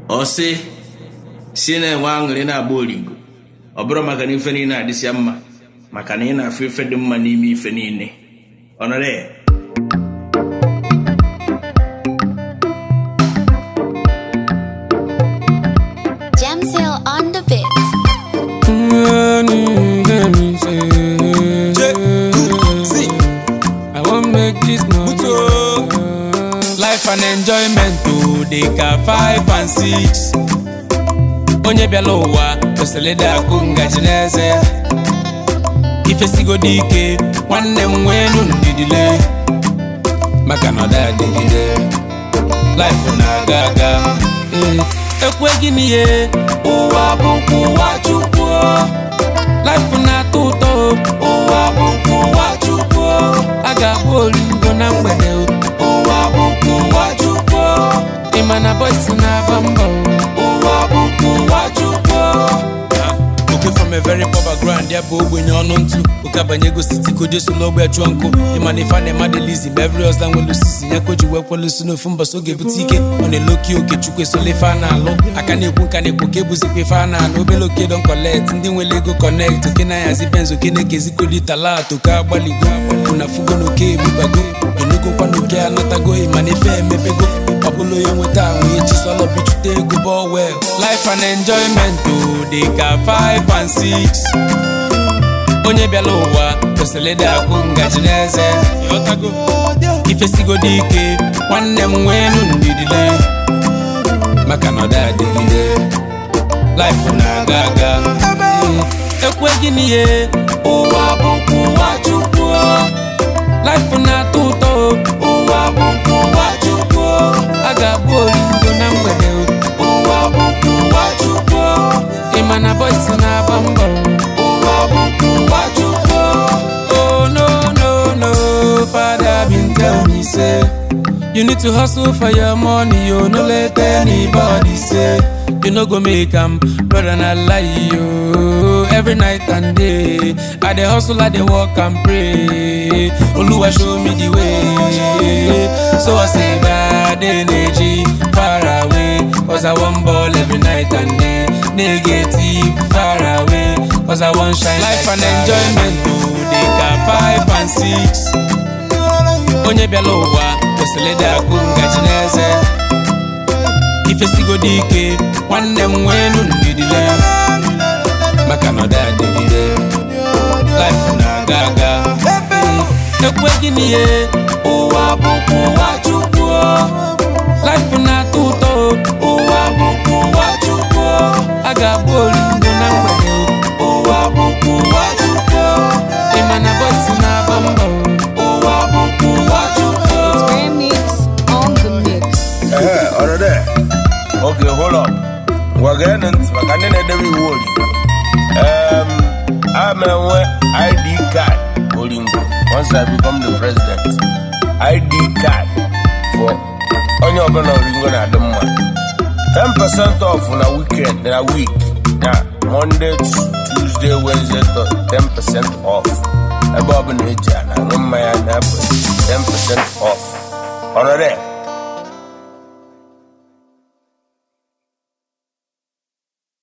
ọ sị si na-enwe aṅụrị na-agba oringo ọ bụrụ maka na ife niile adịsịa mma maka na ị na-afụ ife dị mma n'ime ife niile ọnọrọ ya Jamsail on the beat. I won't make this money. Life and enjoyment to dey ka five and six. Onye bịala ụwa kwesịrị ịdị akụ ngaji n'eze ya. Ifesigodo ike nwanne m nwee nu ndidile maka na ọ da adịgide. Life na-aga aga. Eh, Ekwe gịnị ye ụwa bụkwa ụwa Chukwu. Life na-atọ ụtọ ụwa bụkwa ụwa Chukwu a ga-agba oringo na mgbede ụwa bụkwa ụwa Chukwu ị ma na boys na-aba mbọ ụwa bụkwa ụwa Chukwu oke from a very poor background ya bụ ogbenye ọnụ ntụ oke abanyego siti koje solo ogbe chụọ nkụ ịma na ife a na-ema delizi ma every ọzọ nwere osisi ya koji wee kwelụsi n'ofu mbọsị oge bute ike ọ na-eloki oke chukwu esola ife a na-alụ aka na-ekwu nka na-ekwu ka ebuzikwa ife a na-alụ obele oke don collect ndị nwere ego connect oke na-ahazi benz oke na-ekezikodi talat oke agbaligo na fugo na oke ebubago enugokwa na oke anatago ịma na ife emepego ọ bụla onye nweta ahụ echi sọlọ bichute ego ball well life and enjoyment o dị ka 5 and 6 onye bịala ụwa kwesịrị ịdị akwụ ngaji n'eze Ịghọtago? ifesigodo ike nwanne m nwee nu ndidile maka na ọ da adịgide life na-aga aga ekwe gịnị ye ụwa bụkwa ụwa chukwu life na-atọ ụtọ ụwa bụkwa ụwa chukwu a ga-agba oringo na mgbede ụwa bụkwa ụwa chukwu ị ma na boys na-agba mbọ ụwa bụkwa ụwa chukwu oh no no no father been tell me say you need to hustle for your money you no let anybody say you no go make am brother na lie yo every night and day i dey hustle i dey work and pray oluwa show me the way so i say bad energy far away cause i wan ball every night and day negative far away cause i wan shine life and enjoyment o dey ka five and six onye bịala ụwa kwesịrị ịdị akụ ngaji n'eze ifesigodo ike nwanne m nwee nu ndidile maka na ọ da adịgide life na-aga aga ekwe gịnị ye ụwa bụkwa ụwa chukwu life na-atọ ụtọ ụwa bụkwa ụwa chukwu a ga-agba oringo na mgbede ụwa bụkwa ụwa chukwu ị ma na boys na-agba mbọ ụwa bụkwa ụwa chukwu Remix on the mix. Ee, ọrụ dị. Okay, hold up. Ngwa gee ntị maka ndị na-edebe iwu Oringo. Um, a ma enwe ID card Oringo once I become the president. ID card for onye ọbụla Oringo na-adị mma. 10% off na weekend na week na Monday, Tuesday, Wednesday, Thur- 10% off. Ebe ọbụla eji a na-aṅụ mmanya na 10% off. Ọrụ dị.